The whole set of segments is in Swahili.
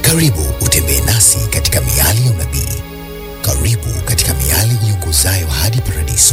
Karibu utembee nasi katika miali ya unabii. Karibu katika miali iongozayo hadi paradiso.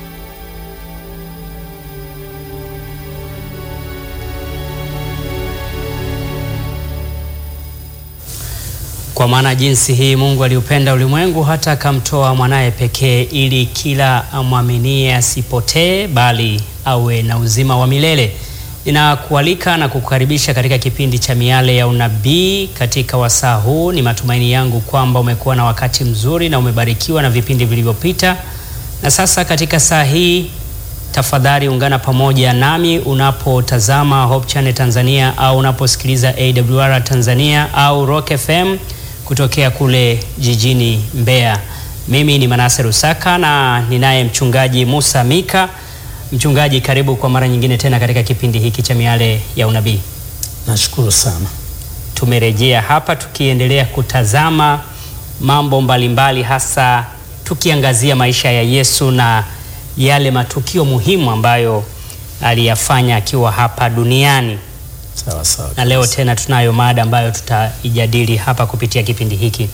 Kwa maana jinsi hii Mungu aliupenda ulimwengu hata akamtoa mwanaye pekee, ili kila amwaminie asipotee, bali awe na uzima wa milele. Ninakualika na kukukaribisha katika kipindi cha Miale ya Unabii. Katika wasaa huu, ni matumaini yangu kwamba umekuwa na wakati mzuri na umebarikiwa na vipindi vilivyopita, na sasa katika saa hii tafadhali ungana pamoja nami unapotazama Hope Channel Tanzania au unaposikiliza AWR Tanzania au Rock FM kutokea kule jijini Mbeya. Mimi ni Manase Rusaka na ninaye mchungaji Musa Mika. Mchungaji, karibu kwa mara nyingine tena katika kipindi hiki cha Miale ya Unabii. Nashukuru sana. Tumerejea hapa tukiendelea kutazama mambo mbalimbali, hasa tukiangazia maisha ya Yesu na yale matukio muhimu ambayo aliyafanya akiwa hapa duniani. Sawa sawa. Na leo tena tunayo mada ambayo tutaijadili hapa kupitia kipindi hiki.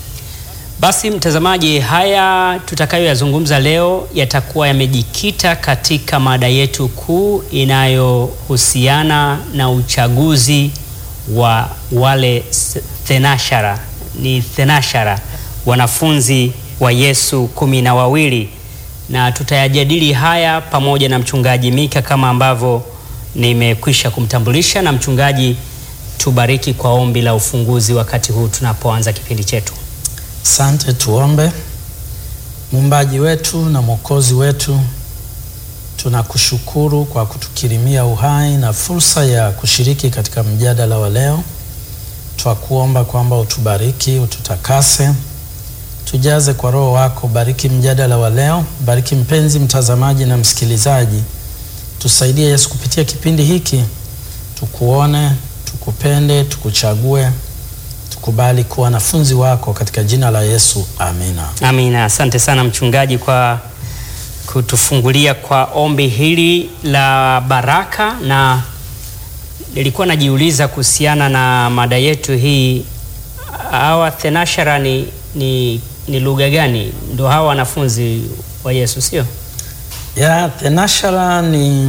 Basi mtazamaji, haya tutakayoyazungumza leo yatakuwa yamejikita katika mada yetu kuu inayohusiana na uchaguzi wa wale thenashara, ni thenashara, wanafunzi wa Yesu kumi na wawili, na tutayajadili haya pamoja na mchungaji Mika kama ambavyo nimekwisha kumtambulisha. Na mchungaji, tubariki kwa ombi la ufunguzi wakati huu tunapoanza kipindi chetu. Asante, tuombe. Muumbaji wetu na Mwokozi wetu, tunakushukuru kwa kutukirimia uhai na fursa ya kushiriki katika mjadala wa leo. Twakuomba kwamba utubariki, ututakase, tujaze kwa Roho wako. Bariki mjadala wa leo, bariki mpenzi mtazamaji na msikilizaji. Tusaidie Yesu, kupitia kipindi hiki tukuone, tukupende, tukuchague tukubali kuwa wanafunzi wako katika jina la Yesu, amina. Amina. Asante sana mchungaji kwa kutufungulia kwa ombi hili la baraka, na nilikuwa najiuliza kuhusiana na mada yetu hii, hawa thenashara ni, ni, ni lugha gani? Ndo hawa wanafunzi wa Yesu, sio? Ya thenashara ni,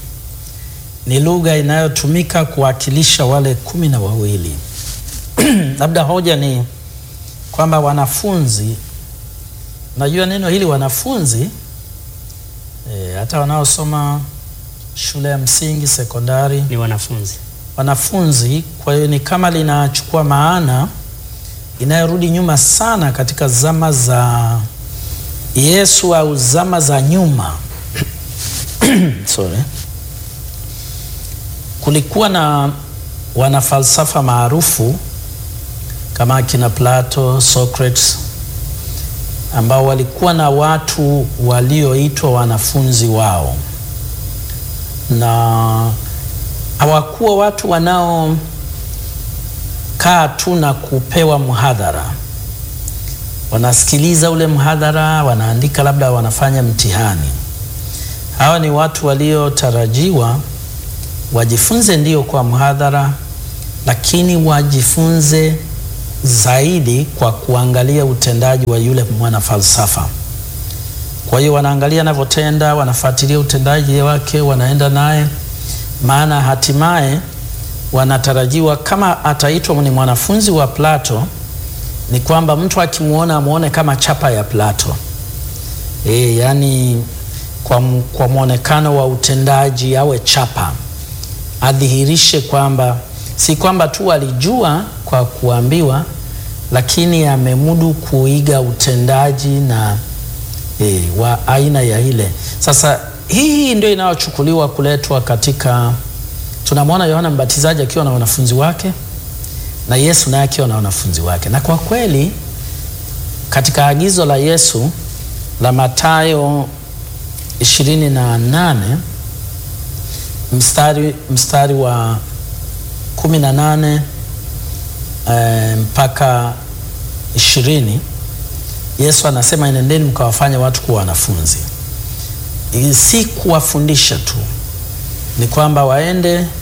ni lugha inayotumika kuwakilisha wale kumi na wawili. Labda hoja ni kwamba wanafunzi, najua neno hili wanafunzi e, hata wanaosoma shule ya msingi, sekondari Ni wanafunzi. wanafunzi. Kwa hiyo ni kama linachukua maana inayorudi nyuma sana katika zama za Yesu au zama za nyuma sorry. Kulikuwa na wanafalsafa maarufu kama akina Plato, Socrates ambao walikuwa na watu walioitwa wanafunzi wao, na hawakuwa watu wanaokaa tu na kupewa mhadhara. Wanasikiliza ule mhadhara, wanaandika, labda wanafanya mtihani. Hawa ni watu waliotarajiwa wajifunze ndio kwa mhadhara, lakini wajifunze zaidi kwa kuangalia utendaji wa yule mwana falsafa. Kwa hiyo wanaangalia anavyotenda, wanafuatilia utendaji wake, wanaenda naye, maana hatimaye wanatarajiwa kama ataitwa ni mwanafunzi wa Plato, ni kwamba mtu akimwona amwone kama chapa ya Plato. E, yani kwa, kwa mwonekano wa utendaji awe chapa, adhihirishe kwamba si kwamba tu alijua kwa kuambiwa, lakini amemudu kuiga utendaji na e, wa aina ya ile. Sasa hii ndio inayochukuliwa kuletwa katika, tunamwona Yohana Mbatizaji akiwa na wanafunzi wake na Yesu naye akiwa na wanafunzi wake, na kwa kweli katika agizo la Yesu la Mathayo ishirini na nane mstari, mstari wa kumi na nane e, mpaka ishirini Yesu anasema enendeni mkawafanya watu kuwa wanafunzi. Si kuwafundisha tu, ni kwamba waende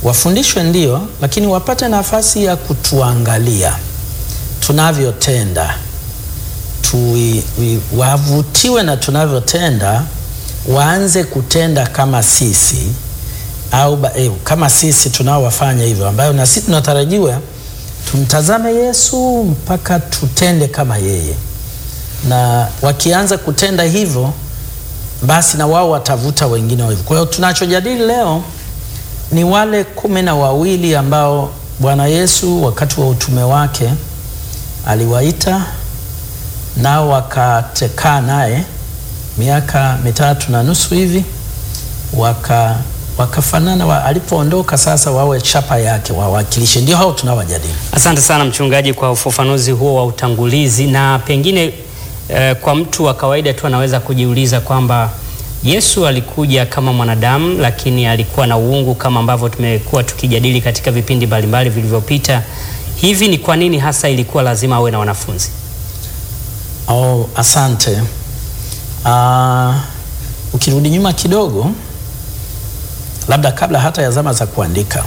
wafundishwe ndio, lakini wapate nafasi ya kutuangalia tunavyotenda, Tui- wi- wavutiwe na tunavyotenda, waanze kutenda kama sisi au ba, eh, kama sisi tunaowafanya hivyo, ambayo na sisi tunatarajiwa tumtazame Yesu mpaka tutende kama yeye, na wakianza kutenda hivyo, basi na wao watavuta wengine wa hivyo. Kwa hiyo tunachojadili leo ni wale kumi na wawili ambao Bwana Yesu wakati wa utume wake aliwaita nao wakatekaa naye miaka mitatu na nusu hivi waka wakafanana wa, alipoondoka sasa wawe chapa yake wawakilishe. Ndio hao tunawajadili. Asante sana mchungaji kwa ufafanuzi huo wa utangulizi, na pengine eh, kwa mtu wa kawaida tu anaweza kujiuliza kwamba Yesu alikuja kama mwanadamu, lakini alikuwa na uungu kama ambavyo tumekuwa tukijadili katika vipindi mbalimbali vilivyopita. Hivi ni kwa nini hasa ilikuwa lazima awe na wanafunzi? Oh, asante. Uh, ukirudi nyuma kidogo, labda kabla hata ya zama za kuandika,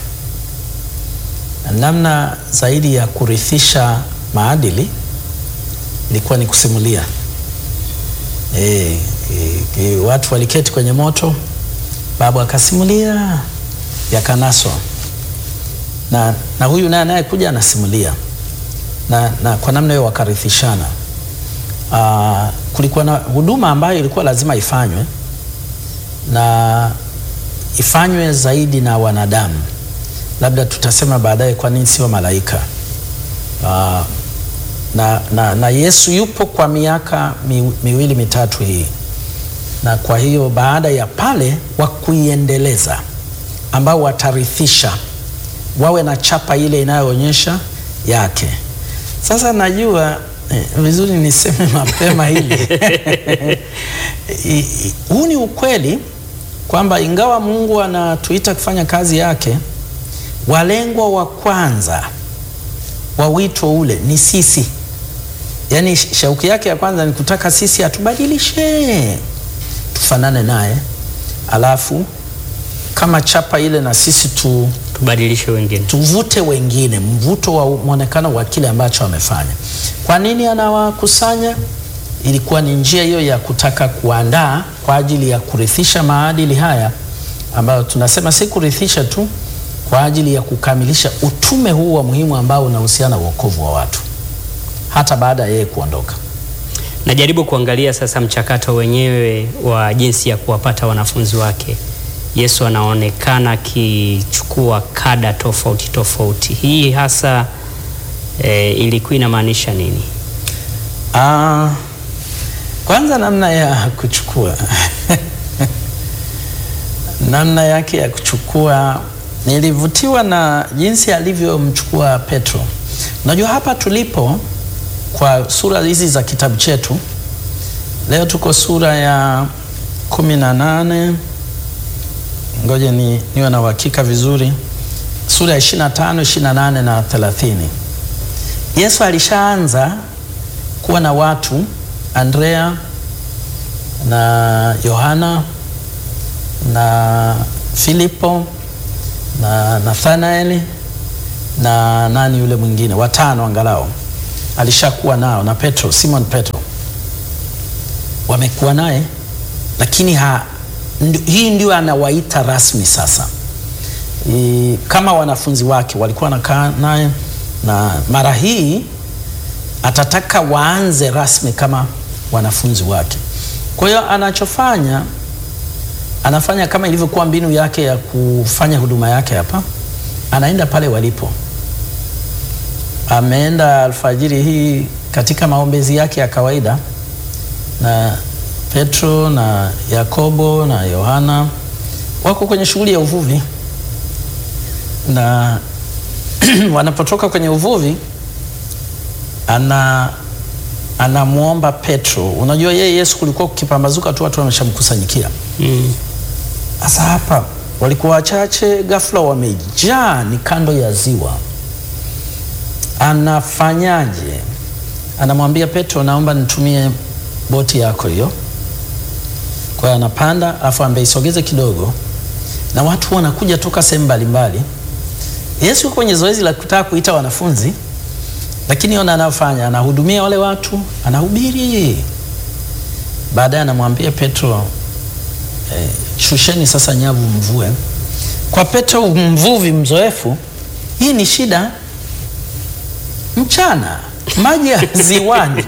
namna zaidi ya kurithisha maadili ilikuwa ni kusimulia. E, e, e, watu waliketi kwenye moto, babu akasimulia, yakanaswa na, na huyu naye anayekuja anasimulia na, na kwa namna hiyo wakarithishana. Uh, kulikuwa na huduma ambayo ilikuwa lazima ifanywe na ifanywe zaidi na wanadamu. Labda tutasema baadaye kwa nini sio malaika. Uh, na, na, na Yesu yupo kwa miaka mi, miwili mitatu hii, na kwa hiyo baada ya pale wa kuiendeleza ambao watarithisha wawe na chapa ile inayoonyesha yake. Sasa najua eh, vizuri niseme mapema hili I- i- huu ni ukweli kwamba ingawa Mungu anatuita kufanya kazi yake, walengwa wa kwanza wa wito ule ni sisi. Yaani sh- shauki yake ya kwanza ni kutaka sisi atubadilishe tufanane naye, alafu kama chapa ile na sisi tu Tubadilishe wengine. tuvute wengine, mvuto wa mwonekano wa kile ambacho amefanya. Kwa nini anawakusanya? Ilikuwa ni njia hiyo ya kutaka kuandaa kwa ajili ya kurithisha maadili haya ambayo tunasema si kurithisha tu, kwa ajili ya kukamilisha utume huu wa muhimu ambao unahusiana na wokovu wa watu hata baada ya yeye kuondoka. Najaribu kuangalia sasa mchakato wenyewe wa jinsi ya kuwapata wanafunzi wake. Yesu anaonekana akichukua kada tofauti tofauti. Hii hasa e, ilikuwa inamaanisha nini? Ah, kwanza namna ya kuchukua namna yake ya kuchukua, nilivutiwa na jinsi alivyomchukua Petro. Unajua hapa tulipo kwa sura hizi za kitabu chetu leo tuko sura ya kumi na nane ngoja ni, niwe na uhakika vizuri, sura ya 25, 28 na 30. Yesu alishaanza kuwa na watu Andrea na Yohana na Filipo na Nathanaeli na nani yule mwingine, watano angalau alishakuwa nao, na Petro, Simon Petro wamekuwa naye, lakini ha, ndi, hii ndio anawaita rasmi sasa I, kama wanafunzi wake walikuwa wanakaa naye, na mara hii atataka waanze rasmi kama wanafunzi wake. Kwa hiyo anachofanya anafanya kama ilivyokuwa mbinu yake ya kufanya huduma yake hapa, anaenda pale walipo. Ameenda alfajiri hii katika maombezi yake ya kawaida, na Petro na Yakobo na Yohana wako kwenye shughuli ya uvuvi, na wanapotoka kwenye uvuvi ana anamwomba Petro. Unajua yeye Yesu kulikuwa kukipambazuka tu watu wameshamkusanyikia. Mm. Sasa hapa walikuwa wachache, ghafla wamejaa, ni kando ya ziwa. Anafanyaje? Anamwambia Petro, naomba nitumie boti yako hiyo. Kwa hiyo anapanda, afu ambaye isogeze kidogo, na watu wanakuja toka sehemu mbalimbali, Yesu yuko kwenye zoezi la kutaka kuita wanafunzi, lakini ona anafanya, anahudumia wale watu, anahubiri. Baadaye anamwambia Petro, eh, shusheni sasa nyavu mvue. Kwa Petro mvuvi mzoefu, hii ni shida. Mchana maji ya ziwani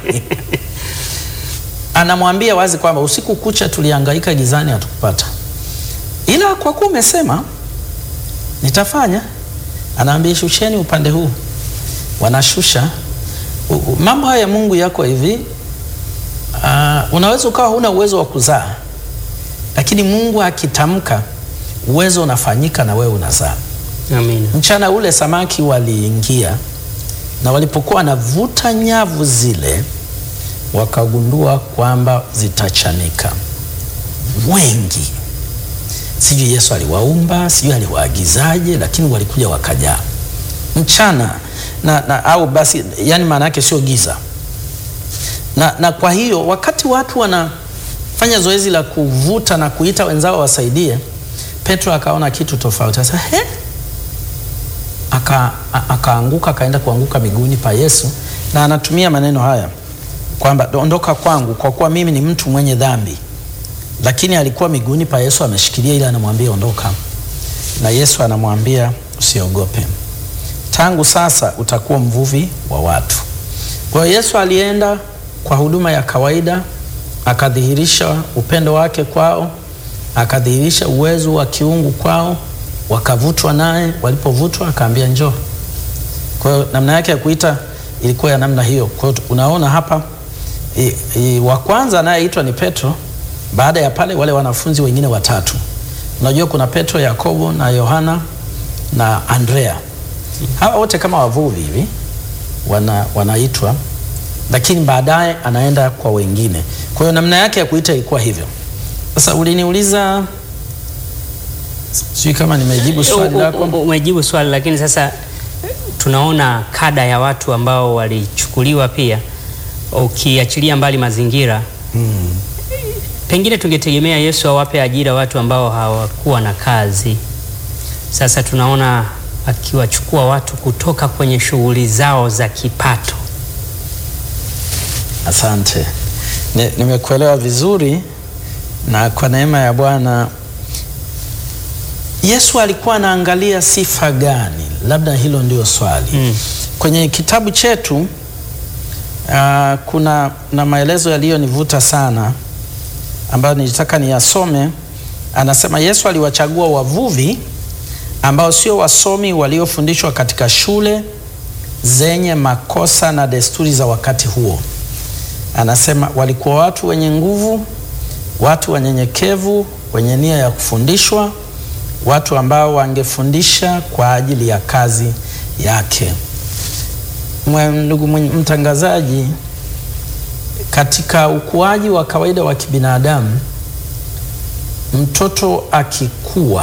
anamwambia wazi kwamba usiku kucha tulihangaika gizani, hatukupata, ila kwa kuwa umesema nitafanya. Anaambia shusheni upande huu, wanashusha. U- u- Mambo haya ya Mungu yako hivi. Uh, unaweza ukawa huna uwezo wa kuzaa, lakini Mungu akitamka uwezo unafanyika na wewe unazaa. Amina. Mchana ule samaki waliingia na walipokuwa wanavuta nyavu zile, wakagundua kwamba zitachanika wengi. Sijui Yesu aliwaumba, sijui aliwaagizaje, lakini walikuja wakajaa mchana na, na, au basi, yani maana yake sio giza na, na kwa hiyo wakati watu wanafanya zoezi la kuvuta na kuita wenzao wasaidie, Petro akaona kitu tofauti. Sasa he, aka a- akaanguka akaenda kuanguka miguuni pa Yesu, na anatumia maneno haya kwamba ondoka kwangu, kwa kuwa mimi ni mtu mwenye dhambi. Lakini alikuwa miguuni pa Yesu ameshikilia, ili anamwambia ondoka, na Yesu anamwambia usiogope, tangu sasa utakuwa mvuvi wa watu. Kwa hiyo Yesu alienda kwa huduma ya kawaida, akadhihirisha upendo wake kwao, akadhihirisha uwezo wa kiungu kwao, wakavutwa naye. Walipovutwa akaambia njoo. Kwa hiyo namna yake ya kuita ilikuwa ya namna hiyo. Kwa hiyo unaona hapa i, i, wa kwanza anayeitwa ni Petro. Baada ya pale wale wanafunzi wengine watatu, unajua kuna Petro, Yakobo na Yohana na Andrea. Hawa wote kama wavuvi hivi wana, wanaitwa, lakini baadaye anaenda kwa wengine. Kwa hiyo namna yake ya kuita ilikuwa hivyo. Sasa uliniuliza, sijui kama nimejibu swali U- u- lako. u- Umejibu swali, lakini sasa tunaona kada ya watu ambao walichukuliwa pia, ukiachilia mbali mazingira Mm. pengine tungetegemea Yesu awape ajira watu ambao hawakuwa na kazi. Sasa tunaona akiwachukua watu kutoka kwenye shughuli zao za kipato. Asante, Ni- nimekuelewa vizuri, na kwa neema ya Bwana Yesu alikuwa anaangalia sifa gani? Labda hilo ndio swali. Mm. Kwenye kitabu chetu uh, kuna na maelezo yaliyonivuta sana ambayo nilitaka niyasome. Anasema Yesu aliwachagua wavuvi ambao sio wasomi waliofundishwa katika shule zenye makosa na desturi za wakati huo. Anasema walikuwa watu wenye nguvu, watu wanyenyekevu, wenye nia ya kufundishwa, watu ambao wangefundisha kwa ajili ya kazi yake. Mwe- Ndugu mwenye- mtangazaji, katika ukuaji wa kawaida wa kibinadamu, mtoto akikua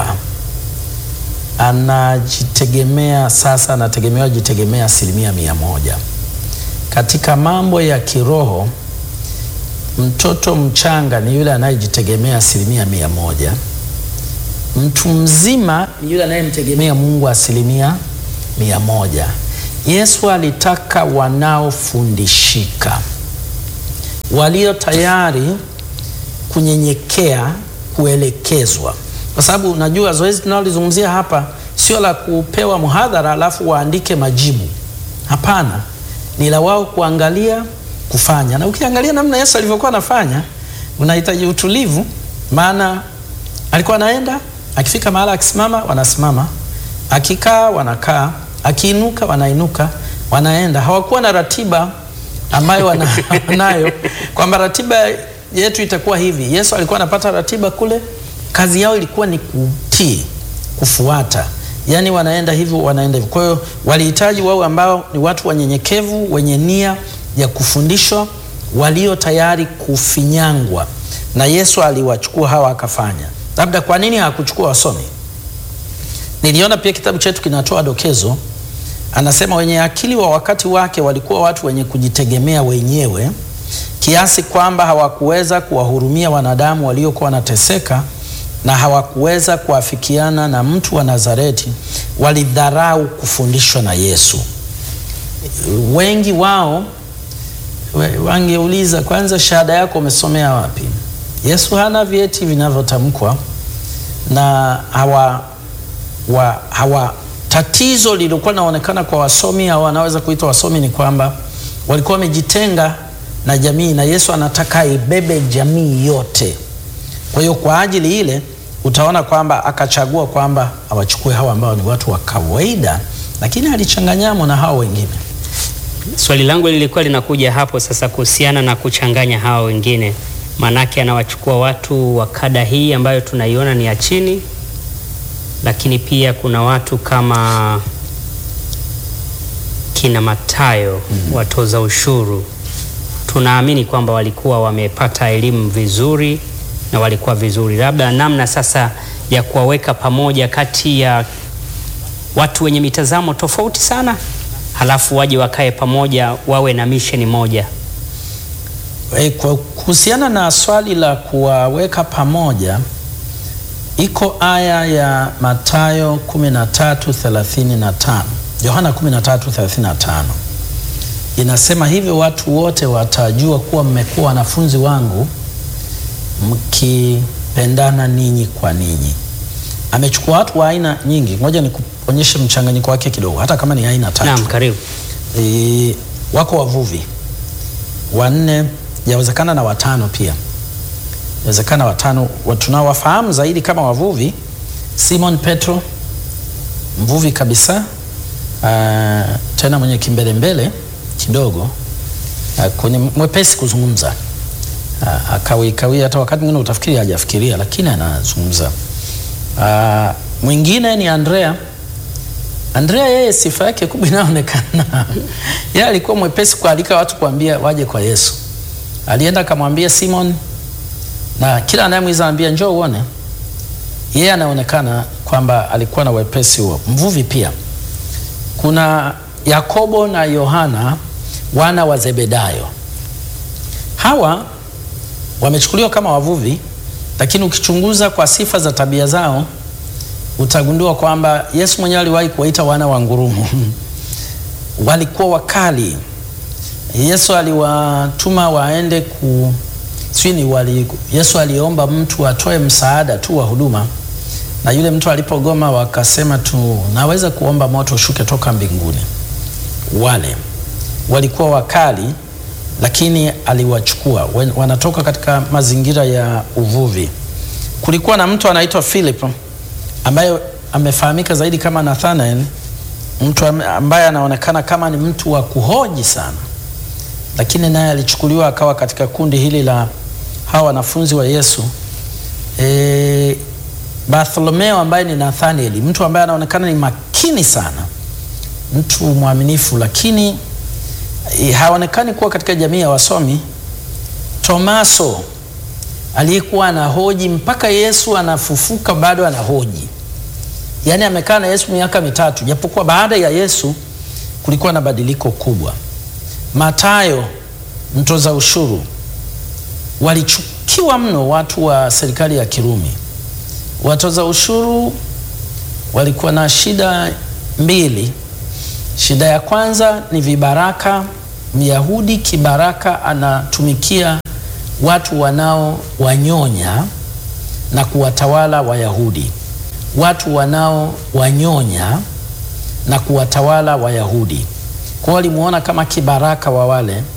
anajitegemea sasa, anategemewa jitegemea asilimia mia moja. Katika mambo ya kiroho, mtoto mchanga ni yule anayejitegemea asilimia mia moja. Mtu mzima ni yule anayemtegemea Mungu asilimia mia moja. Yesu alitaka wanaofundishika, walio tayari kunyenyekea, kuelekezwa, kwa sababu unajua zoezi tunalolizungumzia hapa sio la kupewa mhadhara alafu waandike majibu. Hapana, ni la wao kuangalia, kufanya. Na ukiangalia namna Yesu alivyokuwa anafanya, unahitaji utulivu, maana alikuwa anaenda, akifika mahala akisimama, wanasimama, akikaa, wanakaa, akiinuka, wanainuka, wanaenda. Hawakuwa na ratiba ambayo wana- wanayo kwamba ratiba yetu itakuwa hivi. Yesu alikuwa anapata ratiba kule, kazi yao ilikuwa ni kutii, kufuata, yaani wanaenda hivyo, wanaenda hivyo. Kwa hiyo walihitaji wao ambao ni watu wanyenyekevu, wenye nia ya kufundishwa, walio tayari kufinyangwa, na Yesu aliwachukua hawa akafanya. Labda kwa nini hakuchukua wasomi? Niliona pia kitabu chetu kinatoa dokezo, anasema wenye akili wa wakati wake walikuwa watu wenye kujitegemea wenyewe kiasi kwamba hawakuweza kuwahurumia wanadamu waliokuwa wanateseka na hawakuweza kuafikiana na mtu wa Nazareti walidharau kufundishwa na Yesu. Wengi wao we- wangeuliza kwanza, shahada yako umesomea wapi? Yesu hana vyeti vinavyotamkwa na hawa, wa, hawa tatizo lilikuwa linaonekana kwa wasomi au wanaweza kuitwa wasomi ni kwamba walikuwa wamejitenga na jamii, na Yesu anataka ibebe jamii yote. Kwa hiyo kwa ajili ile utaona kwamba akachagua kwamba awachukue hawa ambao ni watu wa kawaida, lakini alichanganyamo na hao wengine. Swali langu lilikuwa linakuja hapo sasa kuhusiana na kuchanganya hawa wengine, maanake anawachukua watu wa kada hii ambayo tunaiona ni ya chini, lakini pia kuna watu kama kina Matayo watoza ushuru. Tunaamini kwamba walikuwa wamepata elimu vizuri na walikuwa vizuri, labda namna sasa ya kuwaweka pamoja kati ya watu wenye mitazamo tofauti sana, halafu waje wakae pamoja wawe na misheni moja. E, kwa kuhusiana na swali la kuwaweka pamoja, iko aya ya Mathayo 13:35, Yohana 13:35 inasema hivyo, watu wote watajua kuwa mmekuwa wanafunzi wangu mkipendana ninyi kwa ninyi. Amechukua watu wa aina nyingi, ngoja nikuonyeshe mchanganyiko wake kidogo, hata kama ni aina tatu. Naam, karibu. E, wako wavuvi wanne, yawezekana na watano pia, yawezekana watano. Wa- Tunawafahamu zaidi kama wavuvi, Simon Petro, mvuvi kabisa, ah, tena mwenye kimbelembele kidogo, ah, kwenye mwepesi kuzungumza, Ah, akawikawia, hata wakati mwingine utafikiri hajafikiria, lakini anazungumza. Ah, mwingine ni Andrea Andrea yeye sifa yake kubwa inaonekana yeye alikuwa mwepesi kualika watu kuambia waje kwa Yesu. Alienda akamwambia Simon, na kila anayemwiza anambia njoo uone. Yeye anaonekana kwamba alikuwa na wepesi huo. Mvuvi pia. Kuna Yakobo na Yohana wana wa Zebedayo. Hawa wamechukuliwa kama wavuvi, lakini ukichunguza kwa sifa za tabia zao utagundua kwamba Yesu mwenyewe aliwahi kuwaita wana wa ngurumo. Walikuwa wakali. Yesu aliwatuma waende ku sini wali, Yesu aliomba mtu atoe msaada tu wa huduma, na yule mtu alipogoma, wakasema tu naweza kuomba moto ushuke toka mbinguni. Wale walikuwa wakali, lakini aliwachukua. Wen- Wanatoka katika mazingira ya uvuvi. Kulikuwa na mtu anaitwa Philip ambaye amefahamika zaidi kama Nathanael, mtu am- ambaye anaonekana kama ni mtu wa kuhoji sana, lakini naye alichukuliwa akawa katika kundi hili la hawa wanafunzi wa Yesu. E, Bartholomeo ambaye ni Nathanael, mtu ambaye anaonekana ni makini sana, mtu mwaminifu, lakini e, haonekani kuwa katika jamii ya wasomi. Tomaso aliyekuwa anahoji mpaka Yesu anafufuka bado anahoji. Yaani amekaa na Yesu miaka mitatu, japokuwa baada ya Yesu kulikuwa na badiliko kubwa. Matayo mtoza ushuru, walichukiwa mno watu wa serikali ya Kirumi. Watoza ushuru walikuwa na shida mbili. Shida ya kwanza ni vibaraka. Myahudi kibaraka anatumikia watu wanao wanyonya na kuwatawala Wayahudi, watu wanao wanyonya na kuwatawala Wayahudi. Kwa hiyo walimuona kama kibaraka wa wale